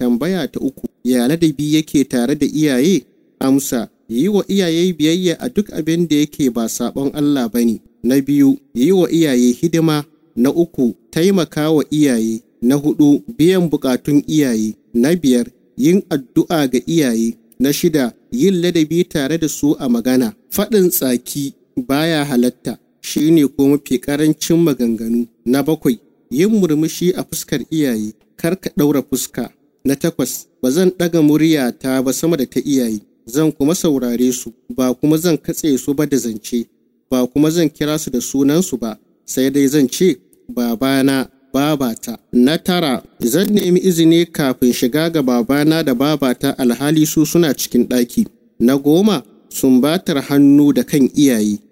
Tambaya ta uku, ya ladabi yake tare da iyaye? Amsa, yi wa iyaye biyayya a duk abin da yake ba saɓon Allah ba ne. Na biyu, yi wa iyaye hidima. Na uku, taimaka wa iyaye. Na hudu, biyan bukatun iyaye. Na biyar, yin addu'a ga iyaye. Na shida, yin ladabi tare da su a magana. Faɗin tsaki baya halatta, shi ne ko mafi ƙarancin maganganu. Na bakwai, yin murmushi a fuskar iyaye, kar ka ɗaura fuska. Na takwas, ba zan ɗaga muryata ba sama da ta iyaye, zan kuma saurare su, ba kuma zan katse su ba da zance, ba kuma zan kira su da sunansu ba, sai dai zan ce, babana, babata. Na tara, zan nemi izini kafin shiga ga babana da babata alhali su suna cikin ɗaki. Na goma, sumbatar hannu da kan iyaye.